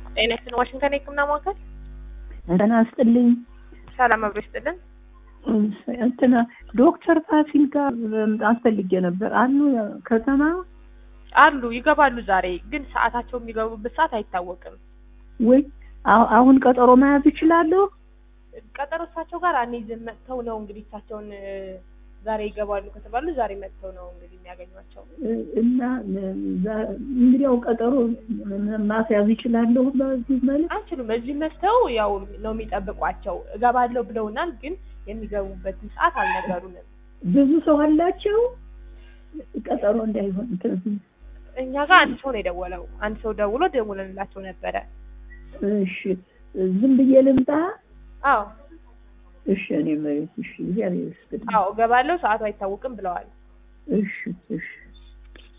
ጤና ይስጥልን ዋሽንግተን የህክምና ማዕከል ጤና ይስጥልኝ። ሰላም አብሮ ይስጥልን። እንትና ዶክተር ፋሲል ጋር አስፈልጌ ነበር አሉ ከተማ አሉ ይገባሉ። ዛሬ ግን ሰዓታቸው የሚገቡበት ሰዓት አይታወቅም። ወይ አሁ- አሁን ቀጠሮ መያዝ ይችላለሁ? ቀጠሮ እሳቸው ጋር አንይዝም። መጥተው ነው እንግዲህ እሳቸውን እ፣ ዛሬ ይገባሉ ከተባሉ ዛሬ መጥተው ነው እንግዲህ የሚያገኟቸው። እና ዛ- እንግዲያው ቀጠሮ ማስያዝ ይችላለሁ በዚህ መልክ አንችሉም። እዚህ መጥተው ያው ነው የሚጠብቋቸው። እገባለሁ ብለውናል፣ ግን የሚገቡበትን ሰዓት አልነገሩንም። ብዙ ሰው አላቸው ቀጠሮ እንዳይሆን እንትን እኛ ጋር አንድ ሰው ነው የደወለው። አንድ ሰው ደውሎ ደውለንላቸው ነበረ። እሺ ዝም ብዬ ልምጣ አዎ እሺ እኔ መሬት እሺ እግዚአብሔር ይስጥልኝ አዎ እገባለሁ፣ ሰዓቱ አይታወቅም ብለዋል። እሺ እሺ